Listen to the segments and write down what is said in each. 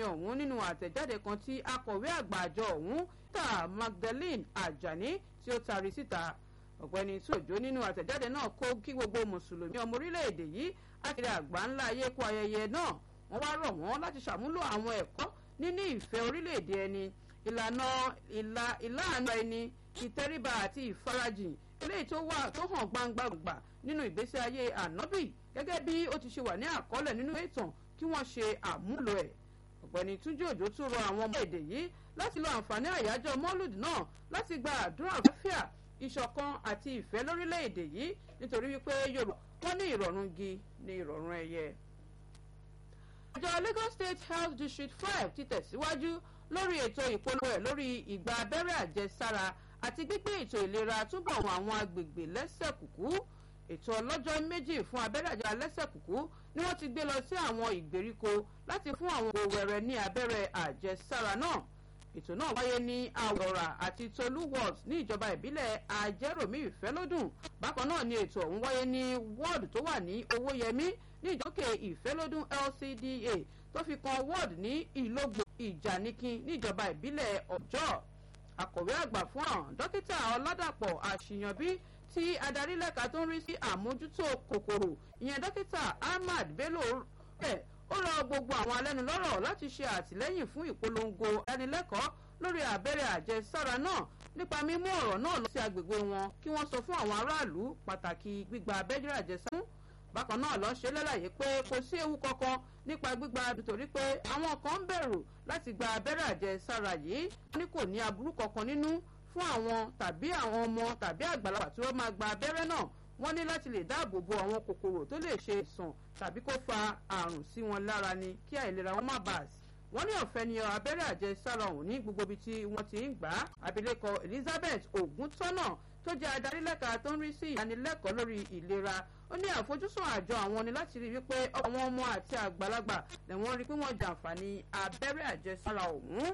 ọ̀hún nínú àtẹ̀jáde kan tí akọ̀wé àgbà àjọ ọ̀hún ta magdalene ajani tí ó tari síta ọ̀gbẹ́ni tóòjó nínú àtẹ̀jáde náà kó kí gbogbo mùsùlùmí ọmọ orílẹ̀-èdè yìí àkìrẹ́ àgbà ńlá ayé kó ayẹyẹ náà wọ́n wá rọ̀ wọ́n láti ṣàmúlò àwọn ẹ̀kọ́ níní ìfẹ́ orílẹ̀-èdè ẹni ìlànà ìlànà ẹni ìtẹríba àti ìfarajìn eléyìí tó wà tó hàn gbangba gbà nínú ìgbésí ayé ànábì gẹ́gẹ́ bí ó ti ṣe wà ní àkọọ́lẹ̀ nínú ìtàn kí wọ́n ṣe àmúlò ẹ̀ ọ̀gbẹ́ni túnjí òjò tún rọ àwọn ọmọ èdè yìí láti lo àǹfààní àyájọ́ mọ́lùd náà láti gba àdúrà àlàáfíà ìṣọ̀kan àti ìfẹ́ lórílẹ̀‐èdè yìí nítorí wípé yorùbá wọ́n ní ìrọ̀rùn gi ní ìrọ̀rùn ẹyẹ. àjọ lagos state health district five ti tẹ̀síwájú lórí ètò ìpolówó ẹ̀ lórí ìgbà abẹ́rẹ́ àjẹsára àti gbígbé ètò ìlera túbọ̀ wọn àwọn agbègbè lẹ́sẹ̀ kùkú ètò ọlọ́jọ́ méjì fún abẹ́rẹ́ àjẹsára lẹ́sẹ̀ kùkú ni wọ́n ti gbé lọ sí àwọn ìgbèríko láti fún àwọn òwẹ̀rẹ̀ ní abẹ́rẹ́ àjẹsára náà ètò náà wáyé ní àwòrà àti tolú ward ní ìjọba ìbílẹ̀ ajẹ́ròmí ìfẹ́lódùn bákan náà ni ètò ọ̀hún wáyé ní ward tó wà ní owóyẹmí ní ìjókè ìfẹ́lódùn lcda tó fi kan ward ní ìlógbò ìjànikin ní ìjọba ìbílẹ̀ ọjọ́ akọ̀wé àgbà fún àwọn dókítà ọládàpọ̀ àṣìyànbí tí adarí lẹ́ka tó ń rí sí àmójútó kòkòrò ìyẹn dókítà ahmad bello rẹ̀ ó rọ gbogbo àwọn alẹ́nulọ́rọ̀ láti ṣe àtìlẹ́yìn fún ìpolongo ẹnilẹ́kọ̀ọ́ lórí abẹ́rẹ́ àjẹsára náà nípa mímú ọ̀rọ̀ náà lọ sí agbègbè wọn kí wọ́n sọ fún àwọn aráàlú pàtàkì gbígba abẹ́rẹ́ àjẹsára bákan náà lọ ṣe lálàyé pé kò sí ewu kankan nípa gbígba nítorí pé àwọn kan ń bẹ̀rù láti gba abẹ́rẹ́ àjẹsára yìí ní kò ní aburú kankan nínú fún àwọn tàbí àwọn ọmọ tàbí àgbàlagbà tí wọ́n máa gba abẹ́rẹ́ náà wọ́n ní láti lè dáàbò bo àwọn kòkòrò tó lè ṣe ìsàn tàbí kó fa àrùn sí wọn lára ni kí àìlera wọn má bàa sí. wọ́n ní ọ̀fẹ́ ni abẹ́rẹ́ àjẹsára ọ̀hún ní gbogbo ibi tí wọ́n ti ń gbà á. abilékọ elizabeth oguntọ́nà tó jẹ́ adarí lẹ́ka tó ń rí sí ìyanilẹ́kọ̀ọ́ lórí ìlera ó ní àfojúsùn àjọ àwọn ni láti rí wípé àwọn ọmọ àti àgbàlagbà lẹ́wọ̀n rí pé wọ́n jàǹfààní abẹ́rẹ́ àjẹsára ọ̀hún.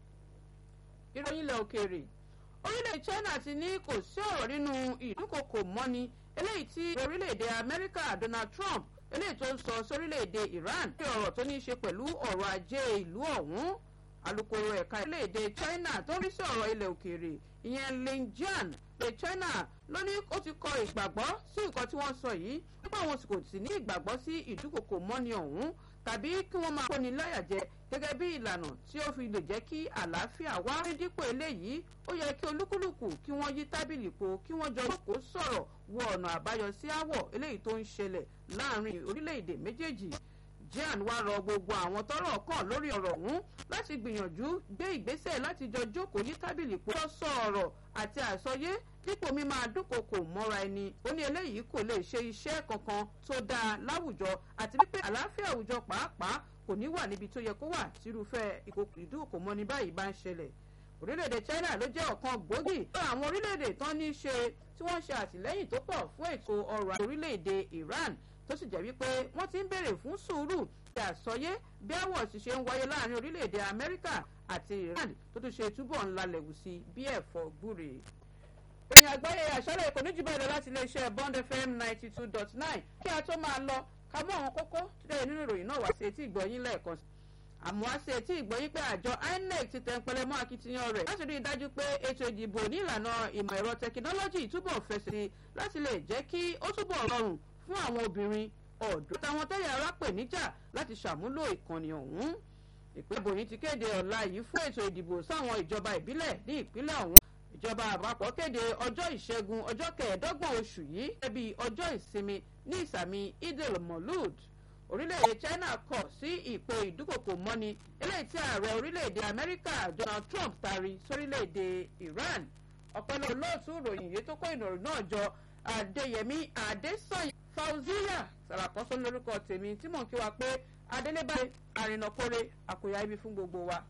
ìròyìn ilẹ̀ òkèèrè orílẹ̀ china ti ní kò sí ọ̀rọ̀ nínú ìdúnkokò mọ́ni eléyìí tí orílẹ̀-èdè amẹ́ríkà donald trump eléyìí tó ń sọ sórílẹ̀-èdè iran ní ọ̀rọ̀ tó ní í ṣe pẹ̀lú ọ̀rọ̀ ajé ìlú ọ̀hún alūkkóró ẹ̀ka orílẹ̀-èdè china tó ń rí sí ọ̀rọ̀ ilẹ̀ òkèèrè ìyẹn lin jian pé china ló ní ó ti kọ ìgbàgbọ́ sí nǹkan tí wọ́n sọ yìí nípa àwọn kò sì ní ìgbàgbọ́ sí ìdúnkokò mọ́ni ọ̀hún tàbí kí wọ́n máa kóni láyà jẹ gẹ́gẹ́ bí ìlànà tí ó fi lè jẹ́ kí àlàáfíà wá ní dípò eléyìí ó yẹ kí olúkúlùkù kí wọ́n yí tábìlì po kí wọ́n jọ kó sọ̀rọ̀ wọ ọ̀nà àbáyọ sí àwọ̀ eléyìí tó ń ṣẹlẹ̀ láàrin orílẹ̀-èdè méjèèjì jan wá rọ gbogbo àwọn tọrọ kàn lórí ọ̀rọ̀ ọ̀hún láti gbìyànjú gbé ìgbésẹ̀ láti jọ jókòó yí tábìlì po lọ sọ ọ̀rọ̀ àti àsọyé dípò mímọ àdúnkokò mọ́ra ẹni ó ní eléyìí kò lè ṣe iṣẹ́ kankan tó dáa láwùjọ àti wípé àlàáfíà àwùjọ pàápàá kò ní wà níbi tó yẹ kó wà tírúfẹ́ ìdúnkokò mọ́ni báyìí bá ń ṣẹlẹ̀ orílẹ̀-èdè china ló jẹ́ ọ̀kan gbòógì fún àwọn orílẹ̀-èdè tán ní í ṣe tí wọ́n ṣe àtìlẹ́yìn tó pọ̀ fún ètò ọrọ̀ orílẹ̀-èdè iran tó sì jẹ́ wípé wọ́n ti ń béèrè fún sùúrù àti àsọyé bí àwọ̀ sì ṣe ń wáyé láàrin orílẹ̀-èdè amẹ́ríkà àti iran tó tún ṣe túbọ̀ ńlá lẹ̀wù sí bí ẹ̀fọ́ gbúre ìròyìn àgbáyé àṣálẹ̀ kò ní jù báyìí lọ láti iléeṣẹ́ bond fm ninety two dot nine kí a tó máa lọ ká mú àwọn kókó tó dẹ̀ nínú ìròyìn náà wá sí etí ìgbọ̀nyín lẹ́ẹ̀kan sí àmọ́ á sí etí ìgbọ̀nyín pé àjọ inec ti tẹ̀ ń pẹlẹ mọ́ akitiyan rẹ̀ láti rí i dájú pé ètò ìdìbò ní ìlànà ìmọ̀ ẹ̀rọ tẹkinọ́lọ́jì túbọ̀ fẹsẹ̀ sí láti lè jẹ́ kí ó túbọ̀ rọrùn fún àwọn obìnrin ọ̀dọ́ àtàwọn tẹ́yà ara pè níjà láti ṣàmúlò ìkànnì ọ̀hún ìpínlẹ̀ bòyìn ti kéde ọ̀la yìí fún ètò ìdìbò sáwọn ìjọba ìbílẹ̀ ní ìpínlẹ̀ ọ̀hún ìjọba àpapọ̀ kéde ọjọ́ ìṣẹ́gun ọjọ́ kẹẹ̀ẹ́dọ́gbọ̀n oṣù yìí ẹbí ọjọ́ ìsinmi ní ìsàmì idil molud orílẹ̀-èdè china kọ̀ sí ìpè ìdúkòkò mọ́ni eléyìí tí ààrẹ orílẹ̀-èdè amẹ́ríkà donald trump tari sórílẹ̀-èdè iran ọ̀pẹ̀lẹ̀ olóòtú ìròyìn yìí tó kó ìròyìn náà jọ adéyẹmí adésanya fauziya sàràkọ́sọ́ lórúkọ tèmi tí mò ń kí wa pé adélébáyé àrìnàkórè àkòyà ibi fún gbogbo wa.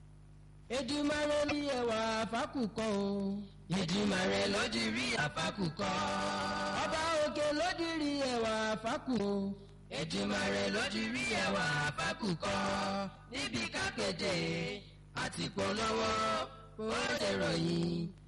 Èdùmàrè ní ẹwà àfákùkọ o. Èdùmàrè ló di rí àfákùkọ. Ọba òkè ló di rí ẹwà àfákù o. Èdùmàrè ló di rí ẹwà àfákùkọ. Níbi kákéde àti polówó ó dèrò yìí.